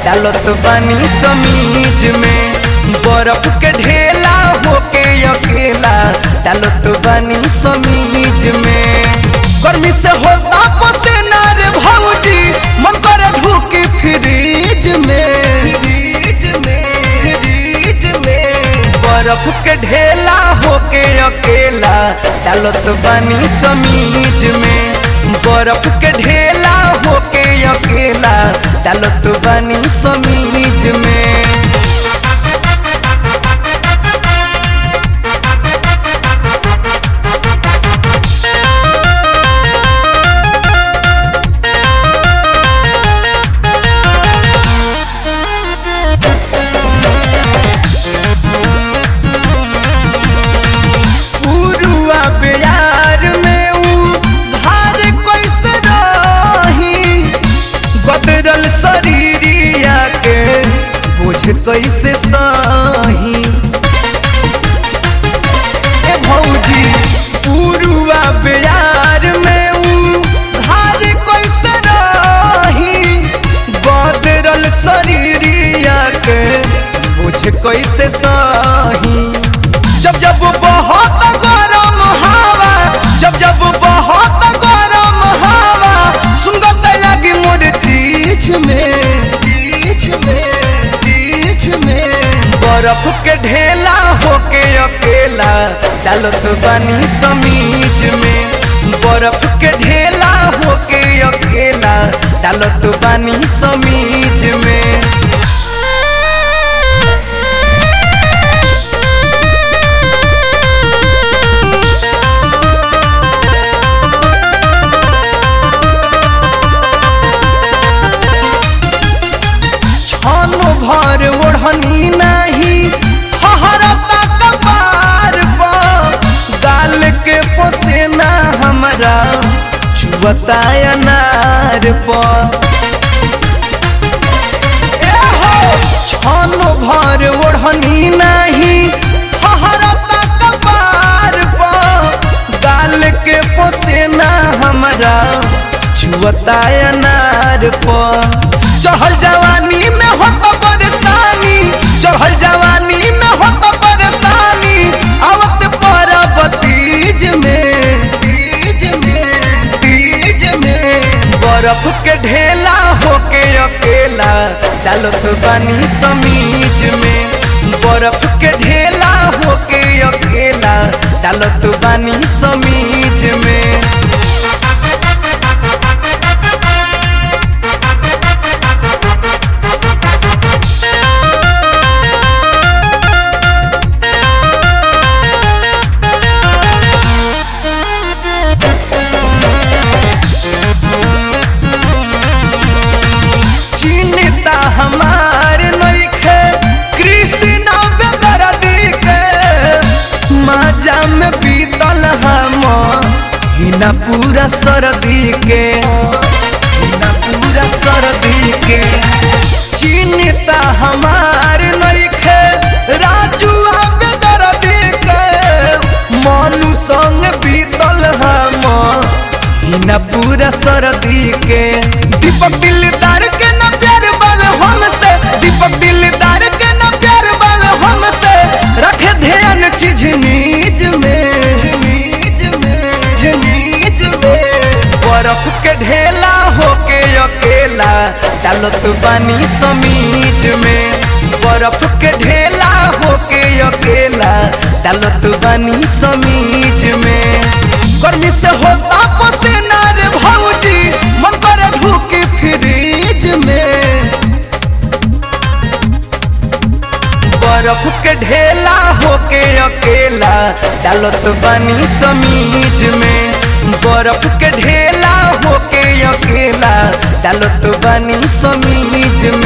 डालत बानी समीज में बर्फ के ढेला होके अकेला डालत बानी समीज में गर्मी से होता पसीना रे भौजी मन करे ढूकी फ्रीज में फ्रीज में फ्रीज में बर्फ के ढेला होके अकेला डालत बानी समीज में बर्फ के ढेला होके अकेला डालत बानी समीज में पुरुआ बिहार में ऊ धार कैसे रही बदरल शरीरिया के बुझ कैसे सही ए भौजी पुरुआ बिहार में ऊ धार कैसे रही बदरल शरीरिया के बुझ कैसे सही जब जब बहुत गरम हवा जब जब बहुत गरम हवा सुंगत लगी मोर चीज में चीज में चीज में बर्फ के ढेला होके अकेला डालत बानी समीज में बर्फ के ढेला होके अकेला डालत बानी समीज में छानो भर ओढ़नी नहीं हहरता कपार पर गाल के पसेना हमरा छुअता अनार पर ए हो छानो भर ओढ़नी नहीं हहरता कपार पर गाल के पसेना हमरा छुअता अनार पर चढ़ल जवानी में होता परेशानी चढ़ल जवानी में होता परेशानी आवत पर बतीज में तीज में तीज में बर्फ के ढेला होके अकेला डालत बानी समीज में बर्फ के ढेला होके अकेला डालत बानी समीज में चिन्ता हमार नइखे कृष्ण बेदर्दी के माजा में बीतल हम हिना पूरा सर्दी के हिना पूरा सर्दी के चिन्ता हमार नइखे राजू बेदर्दी के मनु संग बीतल हम हिना पूरा सर्दी के दीपक दिलदार के न प्यार बावे हमसे दीपक दिलदार के न प्यार बावे हमसे रखे ध्यान चीज नीज में झनीज में झनीज में बर्फ के ढेला होके अकेला डालत बानी समीज में बर्फ के ढेला होके अकेला डालत बानी समीज में गर्मी से होता पसीना रे भौजी मन करे ढूकी फ्रीज में बर्फ के ढेला होके अकेला डालत बानी समीज में बर्फ के ढेला होके अकेला डालत बानी समीज